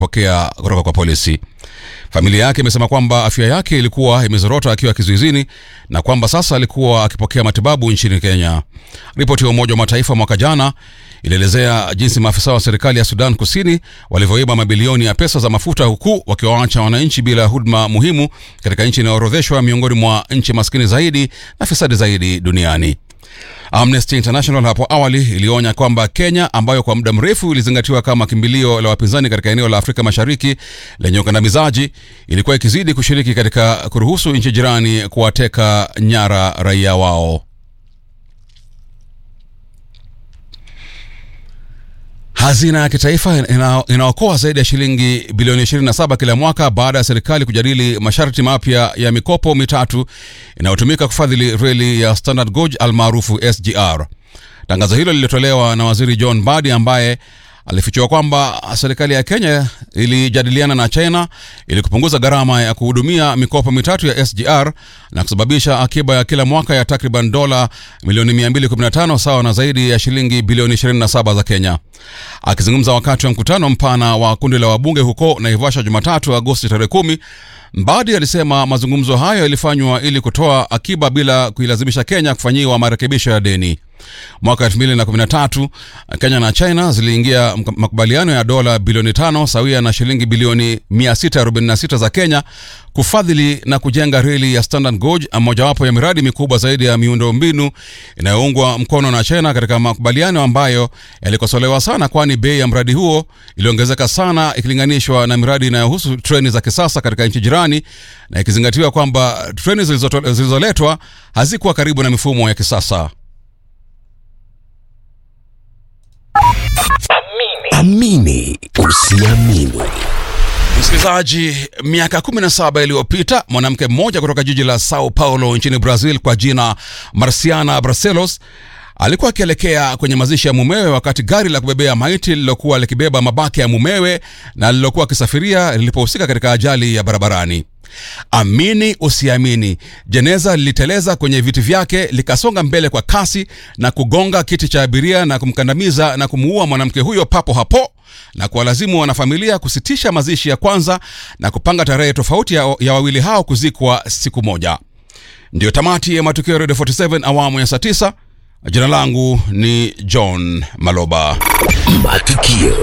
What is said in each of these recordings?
pokea kutoka kwa polisi. Familia yake imesema kwamba afya yake ilikuwa imezorota akiwa kizuizini na kwamba sasa alikuwa akipokea matibabu nchini Kenya. Ripoti ya Umoja wa Mataifa mwaka jana ilielezea jinsi maafisa wa serikali ya Sudan Kusini walivyoiba mabilioni ya pesa za mafuta huku wakiwaacha wananchi bila huduma muhimu katika nchi inayoorodheshwa miongoni mwa nchi maskini zaidi na fisadi zaidi duniani. Amnesty International hapo awali ilionya kwamba Kenya, ambayo kwa muda mrefu ilizingatiwa kama kimbilio la wapinzani katika eneo la Afrika Mashariki lenye ukandamizaji, ilikuwa ikizidi kushiriki katika kuruhusu nchi jirani kuwateka nyara raia wao. Hazina ya kitaifa ina- inaokoa zaidi ya shilingi bilioni 27 kila mwaka baada ya serikali kujadili masharti mapya ya mikopo mitatu inayotumika kufadhili reli ya Standard Gauge almaarufu SGR. Tangazo hilo lilitolewa na waziri John Mbadi ambaye alifichua kwamba serikali ya Kenya ilijadiliana na China ili kupunguza gharama ya kuhudumia mikopo mitatu ya SGR na kusababisha akiba ya kila mwaka ya takriban dola milioni 215 sawa na zaidi ya shilingi bilioni 27 za Kenya. Akizungumza wakati wa mkutano mpana wa kundi la wabunge huko Naivasha Jumatatu Agosti tarehe kumi, Mbadi alisema mazungumzo hayo yalifanywa ili kutoa akiba bila kuilazimisha Kenya kufanyiwa marekebisho ya deni. Mwaka 2013 Kenya na China ziliingia mk- makubaliano ya dola bilioni tano sawia na shilingi bilioni 646 za Kenya kufadhili na kujenga reli ya Standard Gauge, mojawapo ya miradi mikubwa zaidi ya miundombinu inayoungwa mkono na China, katika makubaliano ambayo yalikosolewa sana, kwani bei ya mradi huo iliongezeka sana ikilinganishwa na miradi inayohusu treni za kisasa katika nchi jirani, na ikizingatiwa kwamba treni zilizoto- zilizoletwa hazikuwa karibu na mifumo ya kisasa. Amini usiamini. Msikilizaji, miaka 17 iliyopita mwanamke mmoja kutoka jiji la Sao Paulo nchini Brazil kwa jina Marciana Barcelos alikuwa akielekea kwenye mazishi ya mumewe wakati gari la kubebea maiti lililokuwa likibeba mabaki ya mumewe na lililokuwa akisafiria lilipohusika katika ajali ya barabarani. Amini usiamini, jeneza liliteleza kwenye viti vyake likasonga mbele kwa kasi na kugonga kiti cha abiria na kumkandamiza na kumuua mwanamke huyo papo hapo na kuwalazimu wanafamilia kusitisha mazishi ya kwanza na kupanga tarehe tofauti ya, ya wawili hao kuzikwa siku moja. Ndiyo tamati ya matukio ya Radio 47 awamu ya saa 9. Jina langu ni John Maloba. Matukio.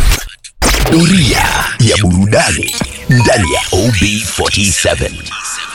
Doria ya burudani ndani ya OB47.